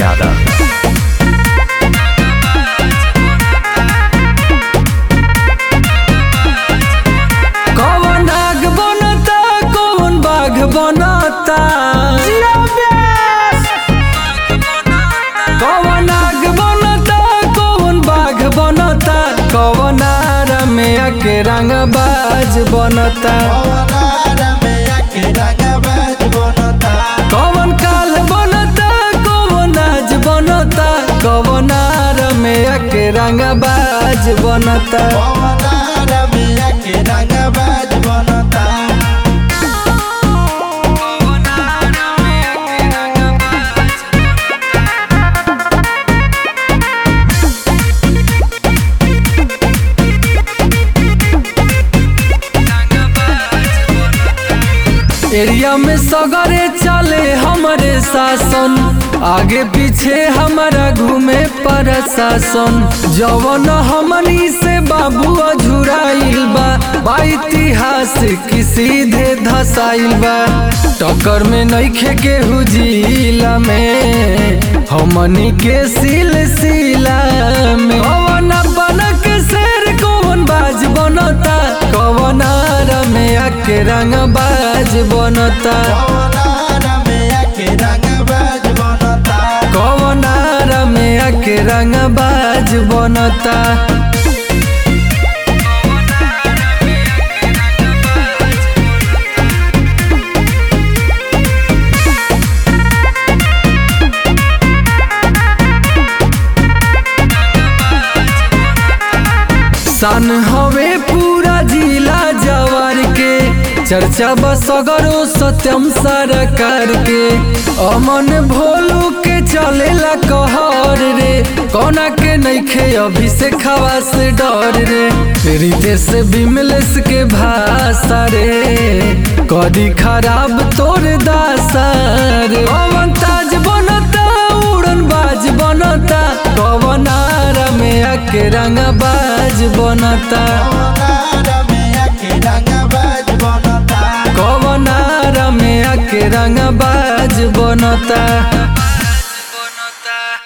Yadav. कौन आग बनता कौन बाघ बनता कौन आग बनता कौन बाघ बनता कौन आर में आके रंग बाज बनता कौन काल बनता कौन आज बनता कौन आर में आके रंग बाज बनता एरिया में सगरे चले हमारे शासन आगे पीछे हमारा घूमे प्रशासन जवन हमनी से बाबू अझुराइल बा बा इतिहास की सीधे धसाइल बा टक्कर में नइखे केहू जिला में हमनी के सिलसिला में कौन बन के शेर कौन बाज बनता कौन आर में आके रंग बाज बनता कौन आर में आके रंग बाज बनता सन हवे पूरा जिला जवार के चर्चा बसगरो सत्यम सरकार के अमन भोलू के चलेला कहर रे कोना के नइखे अभिषेक खवा से डर रे रितेश बिमलेश के भाषा रे कदी खराब तोर दासा रे पवन ताज बनता उड़न बाज बनता कवन आरा में आके रंग बाज बनता कवन आरा में आके रंग बाज बनता